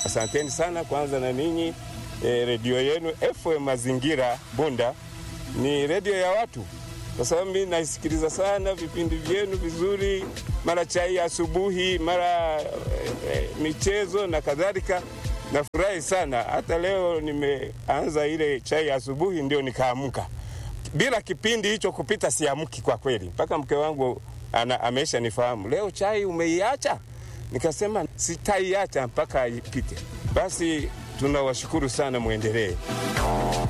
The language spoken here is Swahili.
Asanteni sana kwanza na ninyi e, redio yenu FM Mazingira Bunda ni redio ya watu, kwa sababu mimi naisikiliza sana vipindi vyenu vizuri, mara chai asubuhi, mara e, e, michezo na kadhalika. Nafurahi sana. Hata leo nimeanza ile chai asubuhi, ndio nikaamka. Bila kipindi hicho kupita siamki kwa kweli, mpaka mke wangu ana, amesha nifahamu leo chai umeiacha. Nikasema sitaiacha mpaka ipite. Basi tunawashukuru sana, mwendelee.